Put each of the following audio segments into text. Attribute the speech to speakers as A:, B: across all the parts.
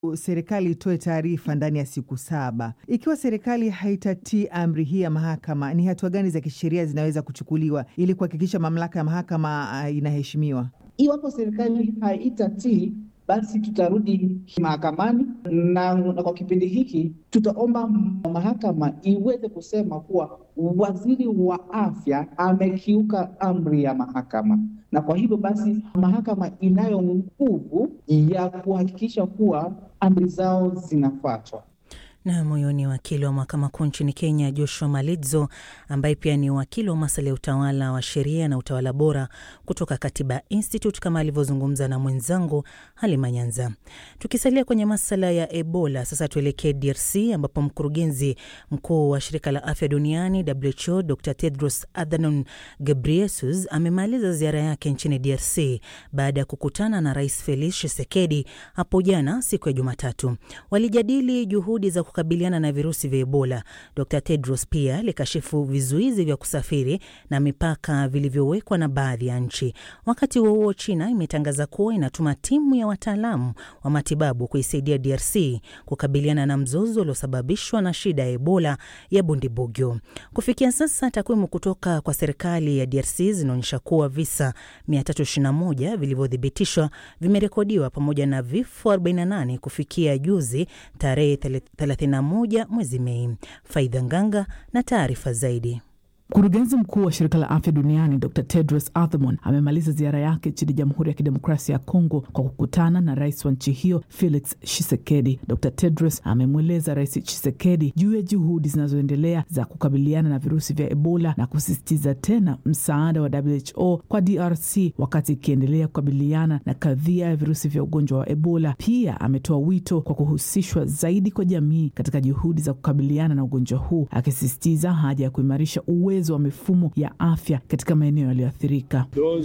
A: serikali itoe taarifa ndani ya siku saba. Ikiwa serikali haitatii amri hii ya mahakama, ni hatua gani za kisheria zinaweza kuchukuliwa ili kuhakikisha mamlaka ya mahakama uh, inaheshimiwa?
B: Iwapo serikali haitatii basi tutarudi mahakamani na, na kwa kipindi hiki tutaomba mahakama iweze kusema kuwa waziri wa afya amekiuka amri ya mahakama, na kwa hivyo basi mahakama inayo nguvu ya kuhakikisha kuwa amri zao zinafuatwa.
C: Na huyo ni wakili wa mahakama kuu nchini Kenya, Joshua Malidzo, ambaye pia ni wakili wa masuala ya utawala wa sheria na utawala bora kutoka Katiba Institute, kama alivyozungumza na mwenzangu Halima Nyanza. Tukisalia kwenye masuala ya Ebola, sasa tuelekee DRC ambapo mkurugenzi mkuu wa shirika la afya duniani WHO Dr Tedros Adhanom Ghebreyesus amemaliza ziara yake nchini DRC baada ya kukutana na Rais Felix Tshisekedi hapo jana siku ya Jumatatu. Walijadili juhudi za kukabiliana na virusi vya Ebola. Dr Tedros pia alikashifu vizuizi vya kusafiri na mipaka vilivyowekwa na baadhi ya nchi. Wakati huo huo, China imetangaza kuwa inatuma timu ya wataalamu wa matibabu kuisaidia DRC kukabiliana na mzozo uliosababishwa na shida ya Ebola ya Bundibugyo. Kufikia sasa, takwimu kutoka kwa serikali ya DRC zinaonyesha kuwa visa 321 vilivyothibitishwa vimerekodiwa pamoja na vifo 48 kufikia juzi tarehe 31 mwezi Mei. Faidha Nganga na taarifa zaidi.
D: Mkurugenzi mkuu wa shirika la afya duniani Dr Tedros Adhanom amemaliza ziara yake nchini Jamhuri ya Kidemokrasia ya Kongo kwa kukutana na rais wa nchi hiyo Felix Tshisekedi. Dr Tedros amemweleza Rais Tshisekedi juu ya juhudi zinazoendelea za kukabiliana na virusi vya Ebola na kusisitiza tena msaada wa WHO kwa DRC wakati ikiendelea kukabiliana na kadhia ya virusi vya ugonjwa wa Ebola. Pia ametoa wito kwa kuhusishwa zaidi kwa jamii katika juhudi za kukabiliana na ugonjwa huu, akisisitiza haja ya kuimarisha uwezo wa mifumo ya afya katika maeneo yaliyoathirika.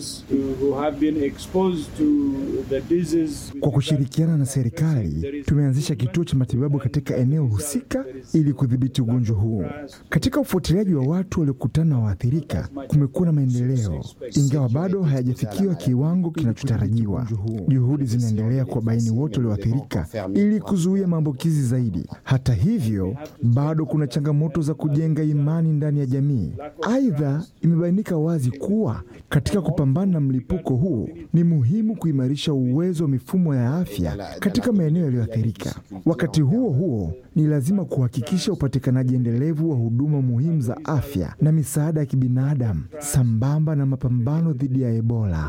E: Kwa kushirikiana na serikali, tumeanzisha kituo cha matibabu katika eneo husika ili kudhibiti ugonjwa huu. Katika ufuatiliaji wa watu waliokutana na waathirika, kumekuwa na maendeleo, ingawa bado hayajafikiwa kiwango kinachotarajiwa. Juhudi zinaendelea kuwabaini wote walioathirika ili kuzuia maambukizi zaidi. Hata hivyo, bado kuna changamoto za kujenga imani ndani ya jamii. Aidha, imebainika wazi kuwa katika kupambana na mlipuko huu ni muhimu kuimarisha uwezo wa mifumo ya afya katika maeneo yaliyoathirika. Wakati huo huo, ni lazima kuhakikisha upatikanaji endelevu wa huduma muhimu za afya na misaada ya kibinadamu sambamba na mapambano dhidi ya Ebola.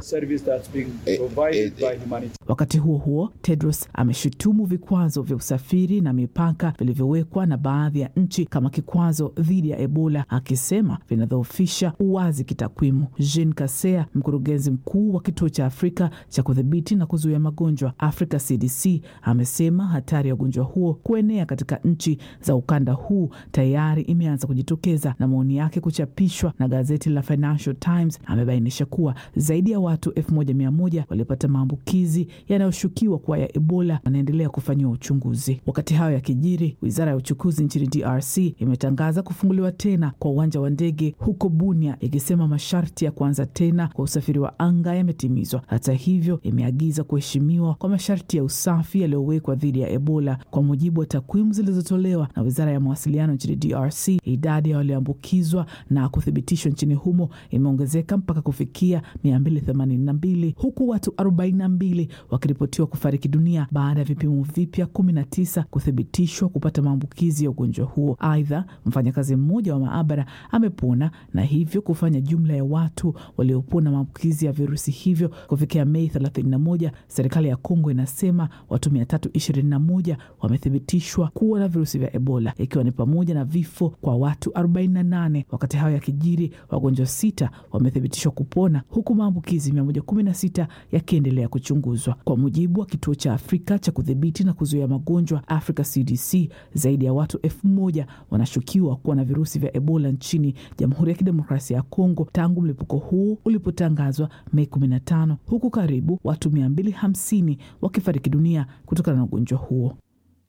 D: Wakati huo huo, Tedros ameshutumu vikwazo vya usafiri na mipaka vilivyowekwa na baadhi ya nchi kama kikwazo dhidi ya Ebola, akisema vinadhoofisha uwazi kitakwimu. Jean Kasea, mkurugenzi mkuu wa kituo cha Afrika cha kudhibiti na kuzuia magonjwa Africa CDC, amesema hatari ya ugonjwa huo kuenea katika nchi za ukanda huu tayari imeanza kujitokeza, na maoni yake kuchapishwa na gazeti la Financial Times amebainisha kuwa zaidi ya watu elfu moja mia moja walipata maambukizi yanayoshukiwa kuwa ya Ebola wanaendelea kufanyiwa uchunguzi. Wakati hayo yakijiri, wizara ya uchukuzi nchini DRC imetangaza kufunguliwa tena kwa uwanja wa ndege huko Bunia, ikisema masharti ya kuanza tena kwa usafiri wa anga yametimizwa. Hata hivyo, imeagiza kuheshimiwa kwa masharti ya usafi yaliyowekwa dhidi ya Ebola. Kwa mujibu wa takwimu zilizotolewa na wizara ya mawasiliano nchini DRC, idadi ya walioambukizwa na kuthibitishwa nchini humo imeongezeka mpaka kufikia 282 huku watu 42 wakiripotiwa kufariki dunia baada ya vipimo vipya 19 kuthibitishwa kupata maambukizi ya ugonjwa huo. Aidha, mfanyakazi mmoja wa maabara amepona na hivyo kufanya jumla ya watu waliopona maambukizi ya virusi hivyo kufikia Mei 31. Serikali ya Kongo inasema watu 321 wamethibitishwa kuwa na virusi vya Ebola, ikiwa ni pamoja na vifo kwa watu 48. Wakati hayo yakijiri, wagonjwa sita wamethibitishwa kupona huku maambukizi 116 yakiendelea kuchunguzwa. Kwa mujibu wa kituo cha Afrika cha kudhibiti na kuzuia magonjwa Africa CDC, zaidi ya watu elfu moja wanashukiwa kuwa na virusi vya Ebola nchini Jamhuri ya Kidemokrasia ya Kongo tangu mlipuko huu ulipotangazwa Mei 15, huku karibu watu 250 wakifariki dunia kutokana na ugonjwa huo.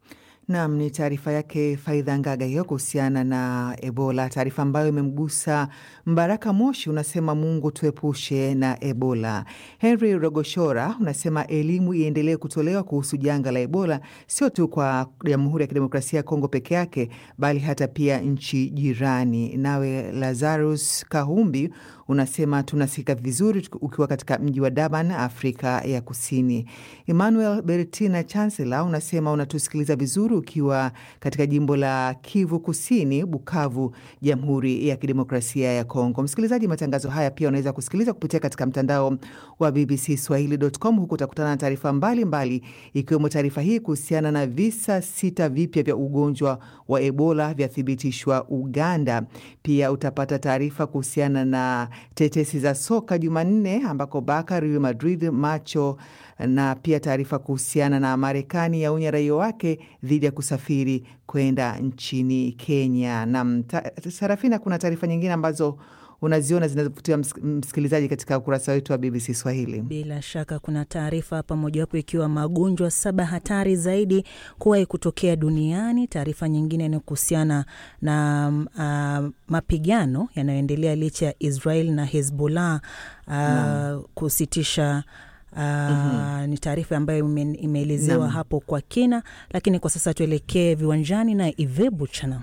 A: Nam, ni taarifa yake Faidha Ngaga hiyo kuhusiana na Ebola, taarifa ambayo imemgusa Mbaraka Moshi. Unasema Mungu tuepushe na Ebola. Henry Rogoshora unasema elimu iendelee kutolewa kuhusu janga la Ebola, sio tu kwa Jamhuri ya Kidemokrasia ya Kongo peke yake, bali hata pia nchi jirani. Nawe Lazarus Kahumbi unasema tunasikika vizuri ukiwa katika mji wa Durban, Afrika ya Kusini. Emmanuel Bertina Chancellor unasema unatusikiliza vizuri ukiwa katika jimbo la Kivu Kusini, Bukavu, Jamhuri ya Kidemokrasia ya Kongo. Msikilizaji, matangazo haya pia unaweza kusikiliza kupitia katika mtandao wa BBC Swahili.com. Huku utakutana na taarifa mbalimbali, ikiwemo taarifa hii kuhusiana na visa sita vipya vya ugonjwa wa Ebola vyathibitishwa Uganda. Pia utapata taarifa kuhusiana na tetesi za soka Jumanne ambako Barca, Real Madrid, macho na pia taarifa kuhusiana na Marekani yaonya raia wake dhidi ya kusafiri kwenda nchini Kenya. Na Sarafina, kuna taarifa nyingine ambazo unaziona zinazovutia msikilizaji katika ukurasa wetu wa BBC Swahili.
C: Bila shaka kuna taarifa hapa, mojawapo ikiwa magonjwa saba hatari zaidi kuwahi kutokea duniani. Taarifa nyingine ni kuhusiana na uh, mapigano yanayoendelea licha ya Israel na Hezbollah uh, kusitisha Uh, mm-hmm. Ni taarifa ambayo imeelezewa hapo kwa kina, lakini kwa sasa tuelekee viwanjani na Ive Buchana.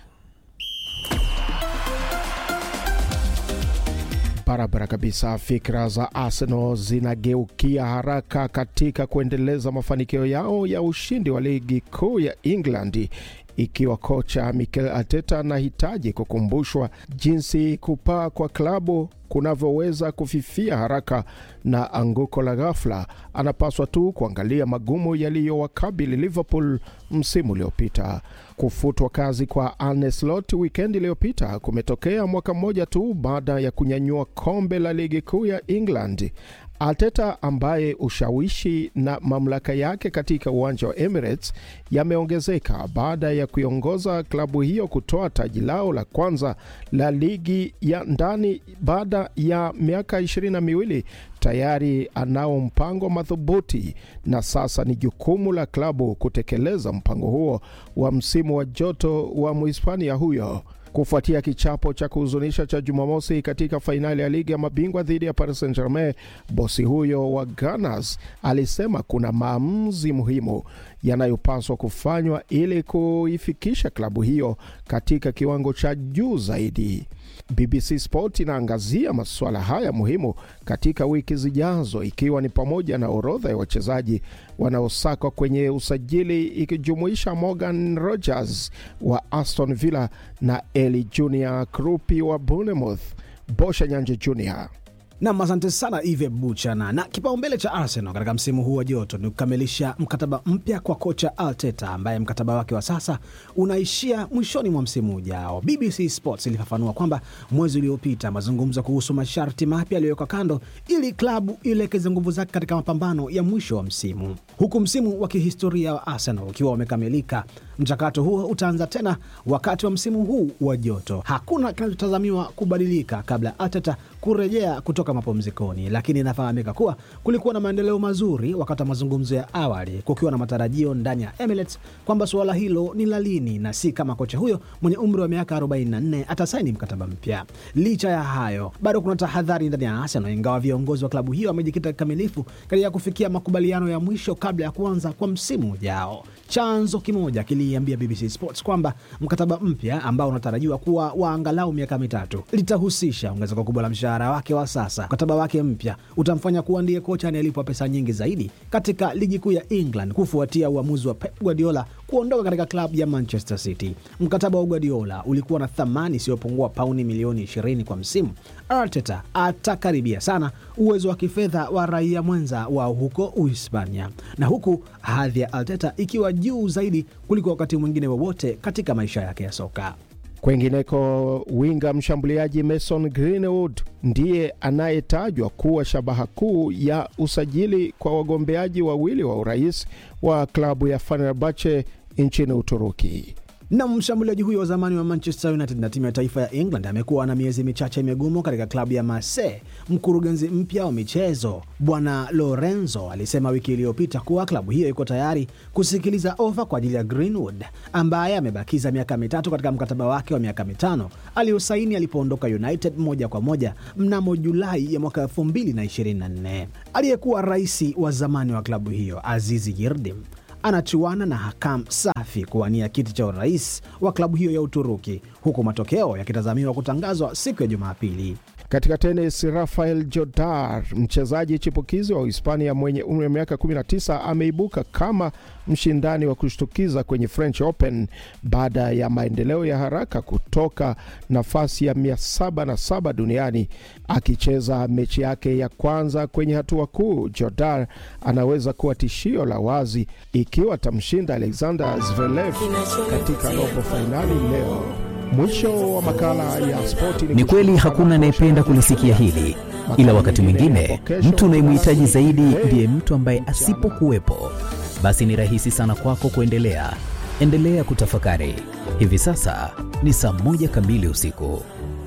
F: Barabara kabisa. Fikra za Arsenal zinageukia haraka katika kuendeleza mafanikio yao ya ushindi wa ligi kuu ya England ikiwa kocha Mikel Arteta anahitaji kukumbushwa jinsi kupaa kwa klabu kunavyoweza kufifia haraka na anguko la ghafla. Anapaswa tu kuangalia magumu yaliyowakabili Liverpool msimu uliopita. Kufutwa kazi kwa Arne Slot wikendi iliyopita kumetokea mwaka mmoja tu baada ya kunyanyua kombe la ligi kuu ya England. Arteta ambaye ushawishi na mamlaka yake katika uwanja wa Emirates yameongezeka baada ya kuiongoza klabu hiyo kutoa taji lao la kwanza la ligi ya ndani baada ya miaka ishirini na miwili. Tayari anao mpango madhubuti na sasa ni jukumu la klabu kutekeleza mpango huo wa msimu wa joto wa Mhispania huyo kufuatia kichapo cha kuhuzunisha cha Jumamosi katika fainali ya ligi ya mabingwa dhidi ya Paris Saint Germain. Bosi huyo wa Gunners alisema kuna maamuzi muhimu yanayopaswa kufanywa ili kuifikisha klabu hiyo katika kiwango cha juu zaidi. BBC Sport inaangazia masuala haya muhimu katika wiki zijazo, ikiwa ni pamoja na orodha ya wachezaji wanaosakwa kwenye usajili ikijumuisha Morgan Rogers wa Aston Villa na Eli Junior Krupi wa Bournemouth. Bosha Nyanje Junior
G: Nam, asante sana Ive Buchana. Na kipaumbele cha Arsenal katika msimu huu wa joto ni kukamilisha mkataba mpya kwa kocha Arteta ambaye mkataba wake wa sasa unaishia mwishoni mwa msimu ujao. BBC Sports ilifafanua kwamba mwezi uliopita mazungumzo kuhusu masharti mapya yaliyowekwa kando ili klabu ielekeze nguvu zake katika mapambano ya mwisho wa msimu, huku msimu wa kihistoria wa Arsenal ukiwa umekamilika. Mchakato huo utaanza tena wakati wa msimu huu wa joto. Hakuna kinachotazamiwa kubadilika kabla ya Arteta kurejea kutoka mapumzikoni, lakini inafahamika kuwa kulikuwa na maendeleo mazuri wakati wa mazungumzo ya awali, kukiwa na matarajio ndani ya Emirates kwamba suala hilo ni la lini na si kama kocha huyo mwenye umri wa miaka 44 atasaini mkataba mpya. Licha ya hayo, bado kuna tahadhari ndani ya Arsenal, ingawa viongozi wa klabu hiyo wamejikita kikamilifu katika kufikia makubaliano ya mwisho kabla ya kuanza kwa msimu ujao. Chanzo kimoja kiliambia BBC Sports kwamba mkataba mpya ambao unatarajiwa kuwa wa angalau miaka mitatu litahusisha ongezeko kubwa la mshahara wake wa sasa. Mkataba wake mpya utamfanya kuwa ndiye kocha anayelipwa pesa nyingi zaidi katika ligi kuu ya England kufuatia uamuzi wa Pep Guardiola kuondoka katika klabu ya Manchester City. Mkataba wa Guardiola ulikuwa na thamani isiyopungua pauni milioni 20 kwa msimu. Arteta atakaribia sana uwezo wa kifedha wa raia mwenza wao huko Uhispania, na huku hadhi ya Arteta ikiwa juu zaidi kuliko wakati mwingine wowote wa katika maisha yake ya soka.
F: Kwengineko, winga mshambuliaji Mason Greenwood ndiye anayetajwa kuwa shabaha kuu ya usajili kwa wagombeaji wawili wa urais wa klabu ya Fenerbahce nchini Uturuki.
G: Na mshambuliaji huyo wa zamani wa Manchester United na timu ya taifa ya England amekuwa na miezi michache migumu katika klabu ya Marseille. Mkurugenzi mpya wa michezo Bwana Lorenzo alisema wiki iliyopita kuwa klabu hiyo iko tayari kusikiliza ofa kwa ajili ya Greenwood ambaye amebakiza miaka mitatu katika mkataba wake wa miaka mitano aliyosaini alipoondoka United moja kwa moja mnamo Julai ya mwaka 2024. Aliyekuwa rais wa zamani wa klabu hiyo Azizi Yildirim anachuana na Hakam Safi kuwania kiti cha urais wa klabu hiyo ya Uturuki, huku matokeo yakitazamiwa kutangazwa siku ya Jumapili.
F: Katika tenis, Rafael Jodar, mchezaji chipukizi wa Uhispania mwenye umri wa miaka 19, ameibuka kama mshindani wa kushtukiza kwenye French Open baada ya maendeleo ya haraka kutoka nafasi ya 707 duniani. Akicheza mechi yake ya kwanza kwenye hatua kuu, Jodar anaweza kuwa tishio la wazi ikiwa atamshinda Alexander Zverev katika robo fainali leo. Mwisho wa makala ya spoti.
H: Ni kweli hakuna anayependa kulisikia hili, ila wakati mwingine mtu unayemhitaji zaidi ndiye mtu ambaye asipokuwepo, basi ni rahisi sana kwako kuendelea. Endelea kutafakari. Hivi sasa ni saa moja kamili usiku.